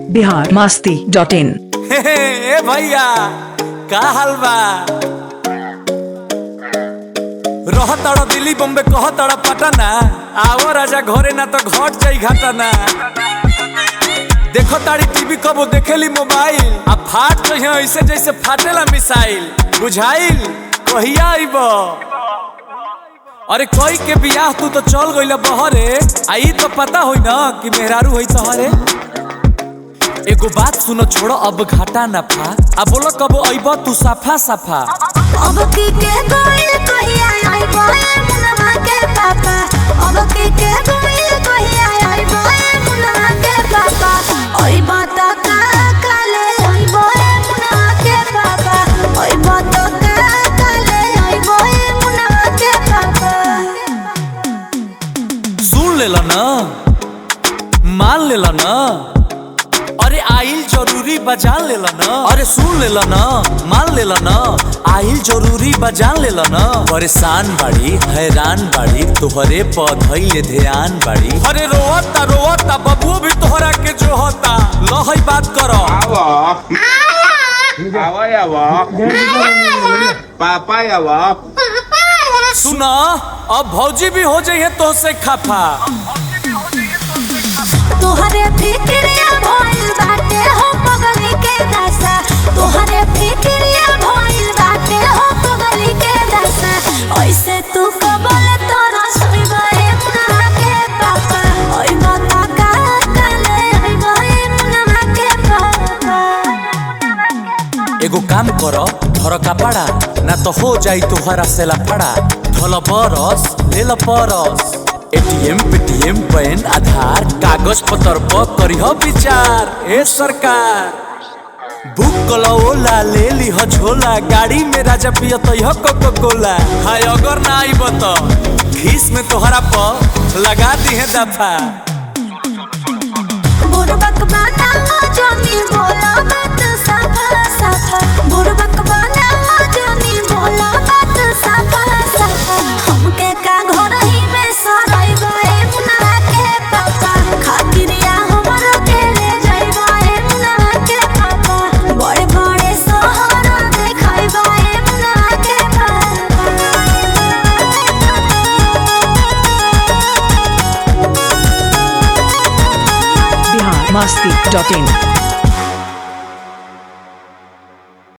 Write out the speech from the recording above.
Bihar Masti dot in ए भैया का हाल बा रह तड़ दिल्ली बॉम्बे कह तड़ पटना आओ राजा घरे ना तो घट जाई घटना देखो ताड़ी टीवी कबो देखेली मोबाइल आ फाट तो यहाँ ऐसे जैसे फाटेला मिसाइल बुझाइल कहिया आइब अरे कोई के बियाह तू तो चल गइल बहरे आई तो पता होई ना कि मेहरारू होई तोहरे एगो बात सुनो छोड़ो अब घाटा ना फा अब बोलो कबो अइब तू साफा साफा अब की के गोइल कहिया आई बोए मुनवा के पापा अब की के गोइल कहिया आई बोए मुनवा के पापा ओई बात का काले आई बोए मुनवा के पापा ओई बात का काले आई बोए मुनवा के पापा सुन लेला ना मान लेला ना अरे आइल जरूरी बजान लेला ना अरे सुन लेला ना मान लेला ना आइल जरूरी बजान लेला ना परेशान बाड़ी हैरान बाड़ी तोहरे पौधइले ध्यान बाड़ी अरे रोवता रोवता बबुओ भी तोहरा के जो होता लहई बात करो Awo. Awo ya wo. Papa ya wo. सुना अब भौजी भी हो जाइए तो से खफा तोहरे फिक्रिया भइल बाटे हो पगली के दशा तोहरे फिक्रिया भइल बाटे हो पगली के दशा ऐसे तू कबल तोरा सुइबे मुनवा के पापा ओइ बता का काले ओइ बहे मुनवा के पापा एगो काम करो धर कपड़ा ना तो हो जाई तुहरा से लफड़ा धल बरस ले ल परस एटीएम पेटीएम पैन आधार कागज पत्र पर करिह विचार ए सरकार बुक कलो ओला ले लीह झोला गाड़ी में राजा पिय तयह कोको कोला हाय अगर ना आइब तो खीस में तोहरा पर लगा दी है दफा बुरबक बनावा जमी बोला बात साफा साफा बुरबक बनावा जमी बोला बात साफा साफा हमके का घर ही में सराई गए मुनवा के पापा खातिरिया हमरो के ले जाई गए मुनवा के पापा बड़े बड़े शहर देखाई गए मुनवा के पापा बिहार मस्ती डॉट इन